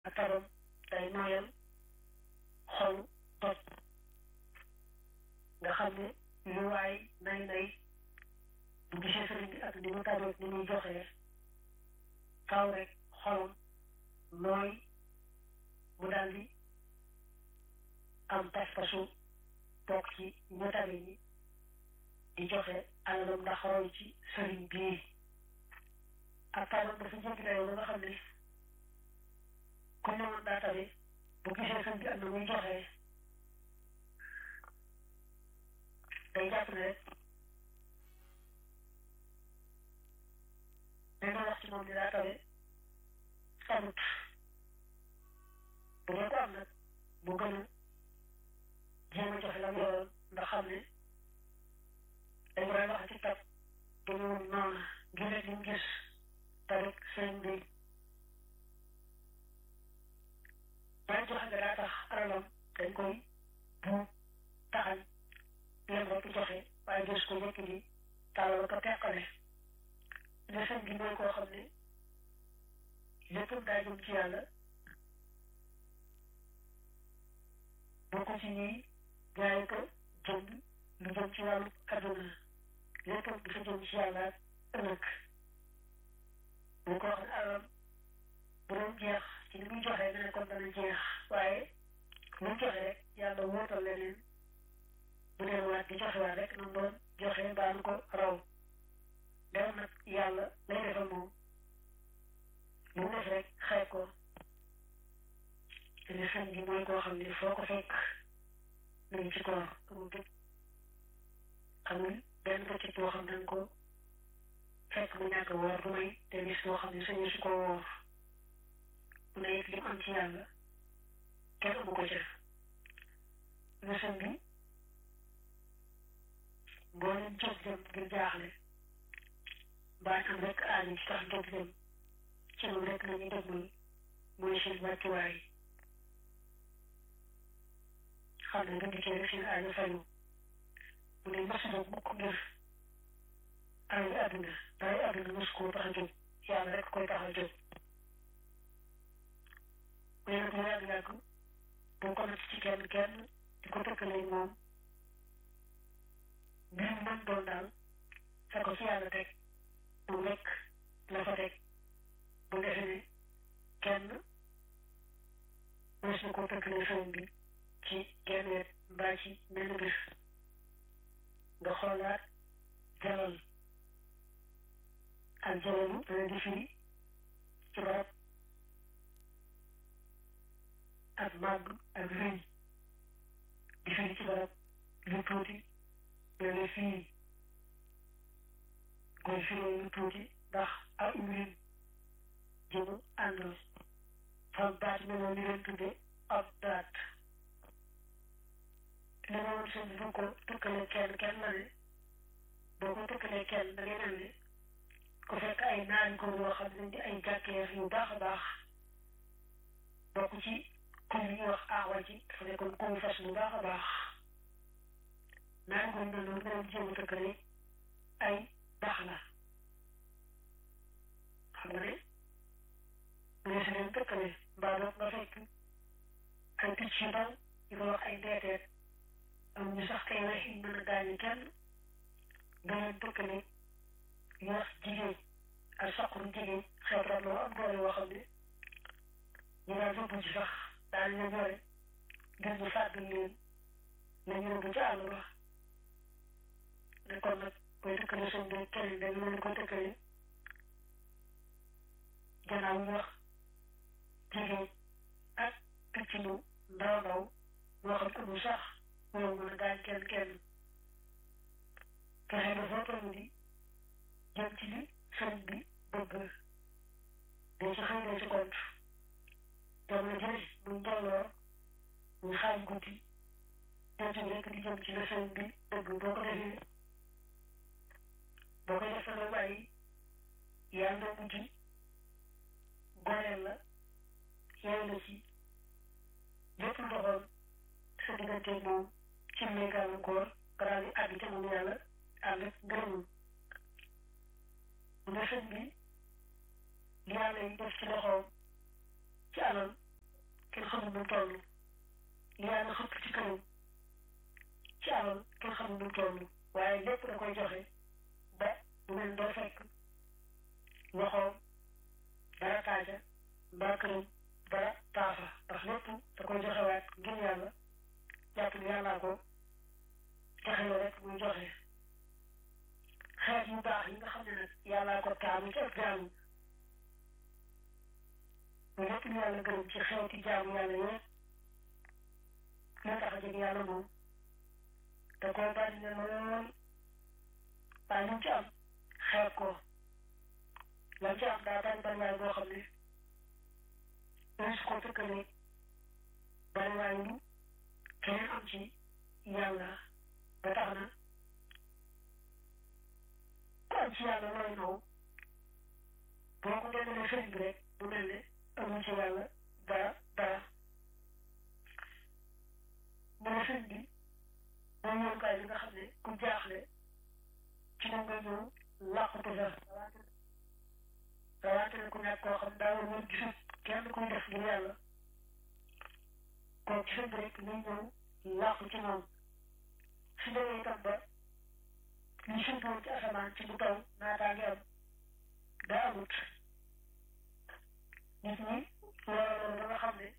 ak tabam day nooyal xolu doj nga xam ne lu waay nay nay bu gisee sëriñ bi ak ni mu tabeek ni muy joxee faaw rek xolam nooy mu daldi am pas-pasu bokk ci ñu tabe ñi di joxe alalam ndax roy ci sëriñ bii ak tabam dafa jéggi dayoo ba nga xam ne ku ñëwoon daa tabe bu gisee sëriñ bi ak na muy joxee day jàpp ne rek dañ doon wax ci moom ni daa tabe sabut bu dee ko am nag bu gën a jéem a joxe la mu yoroon ndax xam ne dañ koy wax ci tab dañu noonu ngir rek li mu gis te rek sëñ bi bàyyi joxe nga daa tax alalam dañ koy bu taxañ leen rek joxe waaye gis ko yëkk di tàllal ko teqale ne sëñ bi mooy koo xam ne léppam daa jëm ci yàlla bokk ci ñuy jaay ko jënd lu jëm ci wàllu adduna léppam dafa jëm ci yàlla ak ëllëg bu ko wax ne alal bu doon jeex ci li muy joxe nga ne kon dana jeex waaye lu mu joxe rek yàlla wóotal leneen bu delluwaat di joxe waat rek noonu doon joxe baa nu ko raw dem nag yàlla lay defal moom lu mu def rek xeeb ko te ne sëñ bi mooy koo xam ne foo ko fekk mu ngi ci koor amul dëkk amul benn bëccëg boo xam ne ko fekk mu ñàkk woor du may te bis boo xam ne sañu su ko woor mu ne it li mu am ci yàlla kenn amu ko ca ne sëñ bi boo leen jóg dem ngir jaaxle mbaa am rek aajo ci tax jóg dem ci moom rek la ñuy déglu mooy seen wàccuwaay xam ne nga dikkee rek seen aajo fayu mu ne mos jóg mukk ngir alal àdduna dara àdduna mos koo tax a jóg yàlla rek koy tax a jóg mu ne nag lu yàgg yàgg boo ko natt ci kenn kenn di ko tëkkalee moom mbir mu mën doon daal fa ko ci yàlla teg mu nekk la fa teg bu defee ne kenn mos na koo tëkkalee sëriñ bi ci genn wet mbaa ci benn bis nga xoolaat jalal ak jalalu dana di firi ci barab ak màgg ak rëy di firi ci barab lu tuuti dana fii koy firee lu tuuti ndax ak umrin jëmu àndal fam baat meloo li leen tudde ab daat li ma woon sëñ bu ko tëkkale kenn kenn la ne boo ko tëkkalee kenn da ngay mel ne ku fekk ay naari ko yoo xam ne di ay jàkkeer yu baax a baax bokk ci kuy yi ñuy wax aawa ji dafa nekkoon kuy fas bu baax a baax naari ko mel noonu nga leen jéem a tëkkale ay baax la xam nga ne mu ne si leen tëkkale mbaa doog nga fekk ay picc yu ndaw yu ko wax ay ndeeteet am ñu sax kay wex yi mën a gaañu kenn nga leen tëkkale ñu wax jigéen ak saquru jigéen xeet rab loo am doole yoo xam ne ñu daan yóbbu ci sax daal leen yore ngir ñu fàggal leen la ñu yóbbu ci àll ba ne kon nag booy tëkkale seen bi keneen dañu leen ko tëkkale gannaaw ñu wax jigéen ak picc lu ndaw ndaw moo xam amul sax moo mën a gaañ kenn kenn fexe ba foo toll di jëm ci li sëriñ bi bëgg day ci xëy ci kont jamono jële muy njolloor muy xaaj guddi dem ci rek di jëm ci la sëriñ bi bëgg boo ko defee boo ko defee nga bàyyi yàlla mujj gooleel la yeewu la ci lépp ndoxoon sa diggante moom ci lay gàllankoor nga daal di àgg ca moom yàlla ànd ak ngërëmam mu ne sëñ bi li yàlla yi def ci loxoom ci alal kenn xamul nu toll li yàlla xëpp ci kanam ci alal kenn xamul nu toll waaye lépp da koy joxe ba du mel doo fekk loxoom dara taaja mbaa këram dara taafa ndax lépp da koy joxewaat ngir yàlla jàpp ni yàllaa ko joxe rek muy joxe xeet yu baax yi nga xam ne nag yàllaa ko taamu ci ak jaamu lu lépp lu yàlla gërëm ci xeeti jaamu yàlla yëpp la tax a jóg yàlla moom da koo bari ne lool waaye lu mu ci am xeeb ko lam ci am daa bari bariwaay boo xam ne dañ su ko tëkkalee bariwaay lu keneen am ci yàlla ba tax na ku am ci yàlla looy naw boo ko dendalee sëriñ bi rek mu mel ne amul ci yàlla dara dara mooy sëriñ bi mooy yoonkaay bi nga xam ne ku jaaxle ci moom nga ñëw làqatu fa rawaate na ku ñàkk koo xam daa war woon gisut kenn kuy def ngir yàlla kooku ci sëriñ bi rek ñuy ñëw làqu ci moom su demee itam ba li sëriñ woon ci asamaan ci bu taw naataa ngi am daa amut nit ñi loolu ba nga xam ne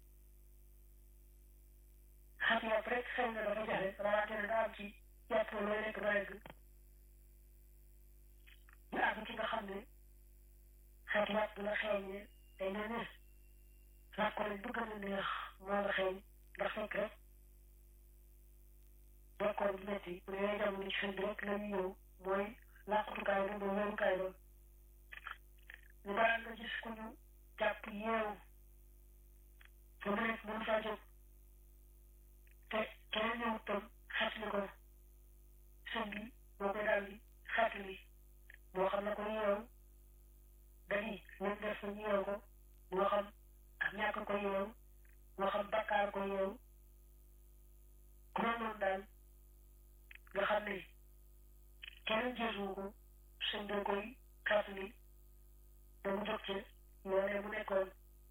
xam yàpp rek xëy na dafa jafe rawaate na nga am ci yàpp looy lekk ba egg ñu àgg ci nga xam ne xeet yàpp la xeeñee day mel ne làkko lañ bu gën a neex moo la xeeñ ndax fekk rek bekkoor bu metti bu yooyu jamono ci sëñ bi rek la ñu ñëw mooy làqutukaay ba mooy wérukaay ba ñu baraan nga gis ku ñu jàpp yeewu fa mu nekk mënu faa jóg te keneen ñëwut tam xetli ko sëñ bi moo koy daal di xetli moo xam ne ko yeewu dañuy ñoom def ko ñu yeewu ko moo xam ak ñàkk ko yeewu moo xam bakkaar ko yeewu ku mel noonu daal nga xam ne keneen jeesuwu ko sëñ bi koy xetli ba mu jóg ci loolee mu nekkoon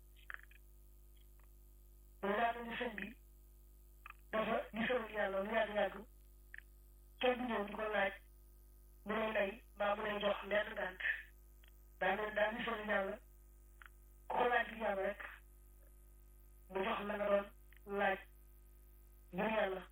loolu daa mel ni sëñ bi dafa gisoon yàlla lu yàgg-yàgg kenn du ñëw di ko laaj mu lay lay mbaa mu lay jox lenn gànt daa mel daa gisoon yàlla ku ko laaj ngir yàlla rek mu jox la nga doon laaj ngir yàlla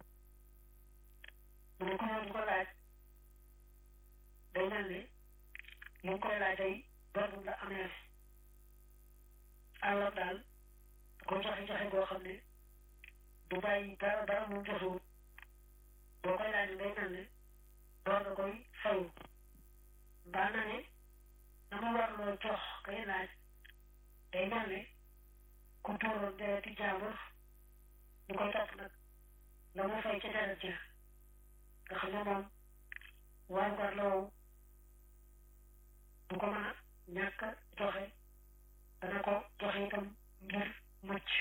mu ne ku ñëw di ko laaj day mel ne li nga koy laaj ay bor la amee alors daal ko joxe joxe goo xam ne du bàyyi dara dara mu joxewut boo koy laaj day mel ne door nga koy fayu mbaa na ne na mu war loo jox kay laaj day mel ne ku tuuroon dereti jaambur ñu koy topp nag la mu fay ca deret ja nga xam ne moom war war la wow du ko mën a ñàkk joxe dana ko joxe itam ngir mucc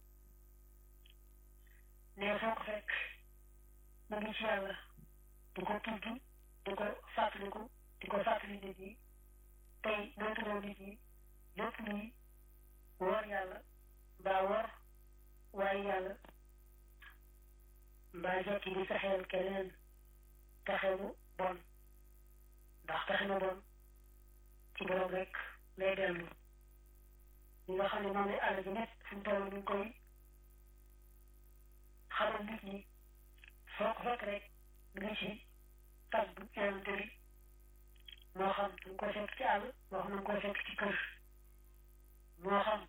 ne foo ko fekk mu ngi ci yàlla di ko tudd di ko fàttaliku di ko fàttali nit ñi tey moytuloo nit ñi lépp luy wor yàlla mbaa wor waaye yàlla mbaa jekki di fexeel keneen pexe bu bon ndax pexe mu bon ci borom rek lay dellu ñi nga xam ne moom lay àll ji nit fu mu toll ñu ngi koy xamal nit ñi foo ko fekk rek mu ngi ci tàgg yonante bi moo xam da nga koy fekk ci àll moo xam da nga koy fekk ci kër moo xam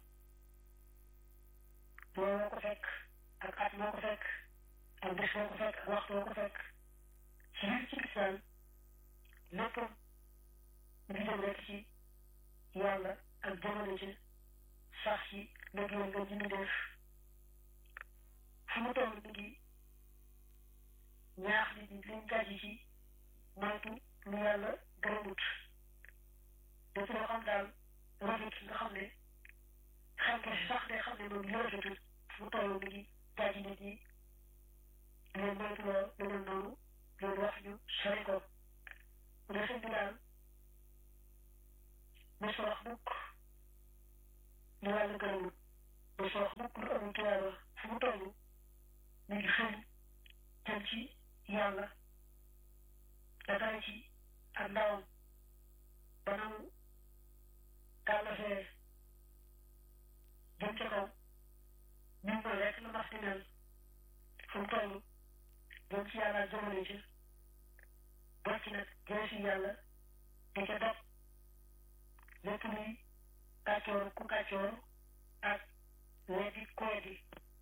moo ko fekk ak at moo ko fekk ak bés moo ko fekk ak waxtu moo ko fekk ci biir ci lislaam lépp mu ngi jëm rek ci yàlla ak jamono ci sax ci liggéeyal nga ji def fu mu toll mi ngi ñaax nit ñi liñ gàjji ci moytu lu yàlla gërëmut lépp loo xam daal rafet nga xam ne xam nga si sax day xam ne moom li rafetul fu mu toll mi ngi gàjji nit ñi leen moytu loo lu mel noonu loolu wax ñu sori ko mu ne sëñ bi daal mos wax mukk lu yàlla gërëmut du soox mukk lu amul tuyaaba fu mu toll mi ngi xëy jëm ci yàlla da dara ci ak ndawam ba namu gàllasee jëm ca kaw ñun mooy rek la mas di mel fu mu toll jëm ci yàlla jëmale ci bocc nag jële si yàlla di ca dog lépp luy kàccoor ku kàccoor ak weddi ku weddi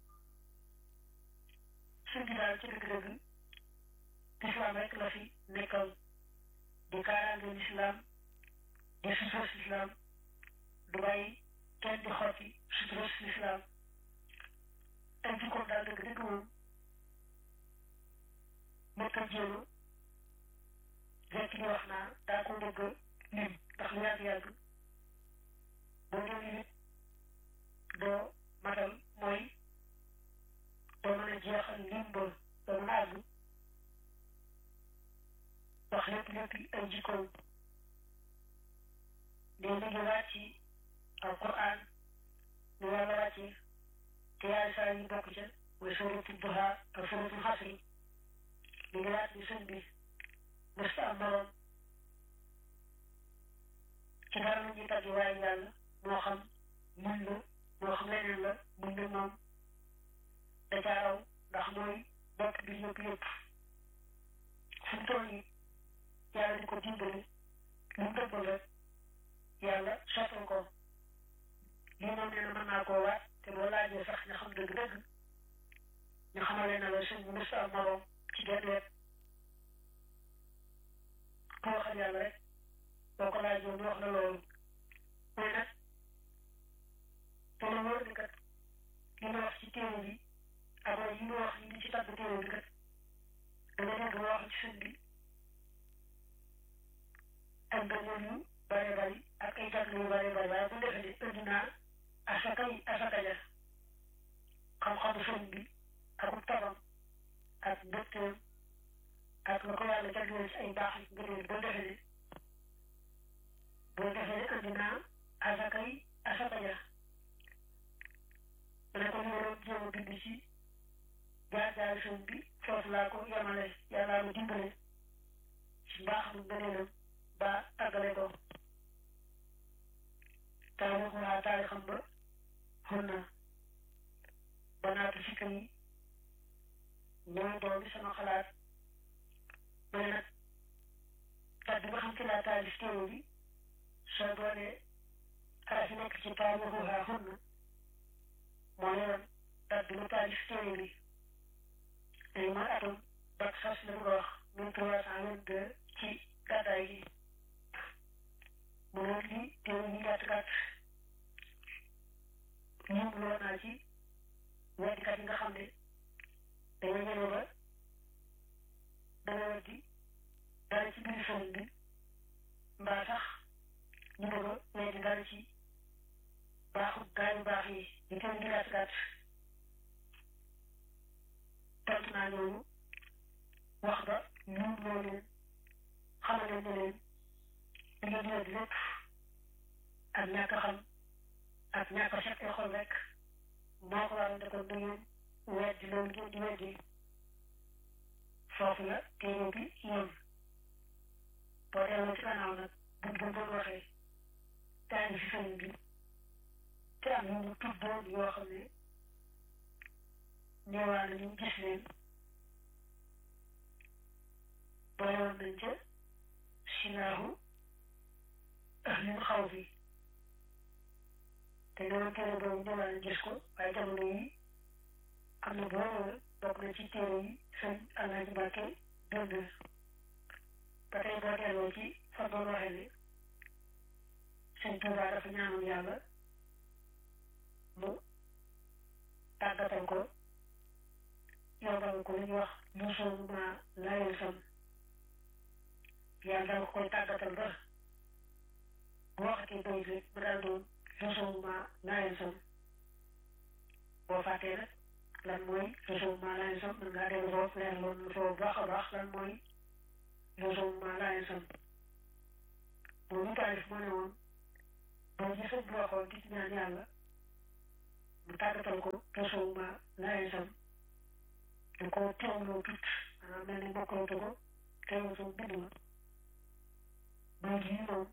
suñ bi daal ci dëgg-dëgg lislaam rek la fi nekkal di kaaraange lislaam di suturas lislaam du bàyyi kenn di xotti suturas lislaam ay jikkoom daal dëgg-dëgg moom nekk jéema rekk di wax naa daa ko bëgg lim ndax lu yàgg-yàgg boo doon limit doo matal mooy doo mën a jeexal lim ba doo mën a àgg wax lépp lépp ay jikkoom day liggéey waat ci alquran lu yàlla wàcce te yaari saa yi bokk ca mooy suratul duha ak suratul xasri liggéey waat ni sëñ bi mës am moroom ci dara lu ñuy tàgg waaye yàlla moo xam muñ la moo xam leneen la muñ la moom da jaaraw ndax mooy bokk bi yëpp yëpp fu mu toll nii yàlla di ko dimbali lu mu dëbbal rek yàlla sottal ko lii moom nee na mën naa koo waat te boo laajee sax nga xam dëgg-dëgg ñu xamale na la sëñ bi mës am moroom ci genn wet ku waxal yàlla rek boo ko laajee ñu wax la loolu mais nag te la wóor ni kat li ma wax ci téere bi ak yi ma wax yi ci tàgg téere bi kat dama dégg ma wax ci sëñ bi ak ngëneel yu bare bari ak ay jagle yu bare bari waaye bu defee ne indi naa asaka yi asaka ja xam-xamu sëñ bi ak tabam ak mbégteem ak la ko yàlla jagleel ci ay baax yi ngëneel boo defee ne boo defee ne indi naa asaka yi asaka ja ma ne ko ñu waroon jéem a bind ci jaar-jaar sëñ bi foofu laa ko yemale yàllaa ma dimbale ci mbaax mu ngëneelam ba àggale ko taarix waa taarixam ba xun na ba naatu sikka yi ñooy doomi sama xalaat ma ne nag tat bi nga xam ci laa taalif téere bi soo doonee araf yi nekk ci taarix waa xun na moo yoroon tat bi ma taalif téere bi day mooy atum bak sas la ñu ko wax mille trois cent vingt deux ci gàddaay gi mu loolu li téere yi gàtt gàtt lim loo naa ci weddikat yi nga xam ne dañoo ñëwee ba dana weddi dara ci biir sëriñ bi mbaa sax ñu bëgg a weddi dara ci baaxut gaa yu baax yi di téere yi gàtt gàtt tontu naa ñooñu wax ba lim loo leen xamal leen ne leen li ngeen di weddi lépp ak ñàkk a xam ak ñàkk a set ay xol rek moo ko waral kon da ngeen weddi loolu ngeen di weddi foofu la téere bi yem boo delloo ci gannaaw nag buñ ko doon waxee taani si sëriñ bi te am ñu mu tuddoon yoo xam ne ñëwaa na ñu gis leen booyoon nañ ca silaahu ahlul xaw fi te loolu téere boobu ñëwaa na gis ko waaye jamono yi am na boo bokk na ci téere yi sëñ Alaaji Mbàkke bind ba tey boo delloo ci fa doon waxee ne sëñ Tuubaa dafa ñaanoon yàlla mu tàggatal ko yombal ko li ñuy wax luusoon ma layel sam yàlla dama koy tàggatal ba bu waxatee bayit rek mu daal doon luusoon ma layel sam boo fàttee nag lan mooy luusoon ma layel sam mën ngaa dellu foofu leer loon foofu baax a baax lan mooy luusoon ma layel sam boo ñu taalif moo ne woon boo gisee bu waxoon di ci ñaan yàlla mu tàggatal ko pesuma laay sam da ko teewloo tut maanaam mel ni bokkalatu ko teewlatu bind ma bayit yi moom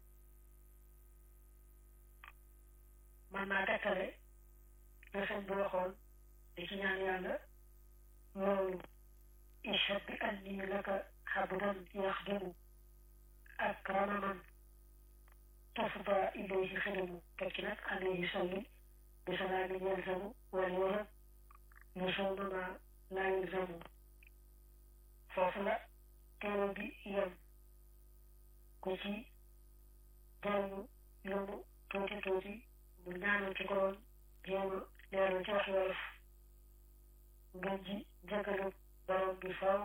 man naa tekkale la sëñ bi waxoon di ci ñaan yàlla loolu ishhad bi anni laka xabdan yaxdimu ak ramaman tafda ilayhi xidamu tekki nag alayhi salli bi salaamin yalzamu wal wahab yusawma ma laa yalzamu foofu la teewal bi yem ku ci jàng loolu tuuti tuuti mu ñaanal ci ko doon jéem a leeral ci wax wolof ngeen ji jëggalu borom bi faw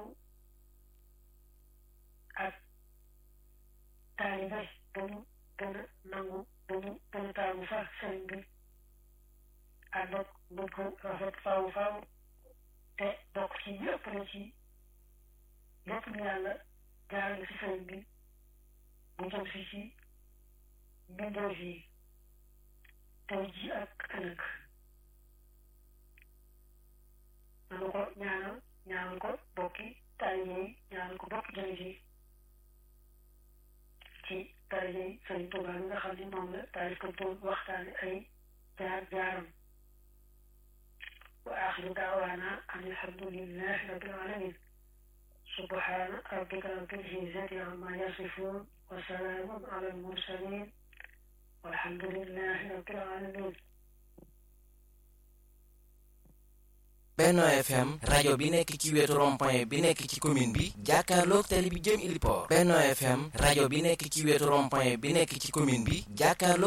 ak taalibe dañu gën a nangu dañu gën a taamu fa sëriñ bi ànd ak bëgg rafet faw faw te bokk ci yëpp la ci lépp lu yàlla jaarale si sëriñ bi bu jëm si ci mbindeef yi tey ji ak ëllëg nanu ko ñaanal ñaanal ko bokki taalibe yi ñaanal ko bokki jullit yi ci daraja yi Sëriñ Tuubaa bi nga xam ne moom la taalif ko doon waxtaane ay jaar jaaram wa axiru daawaana an alhamdulillahi rabbil alamin subhaana rabbika rabbil izzati amma yasifun wa salaamun ala al mursalin walhamdulillahi rabbil alamin Benno FM rajo bi nekk ci wetu rond-point bi nekk ci commune bi jàkkaarloog tali bi jëm Iliport Benno FM rajo bi nekk ci wetu rond-point bi nekk ci commune bi jàkkaarloog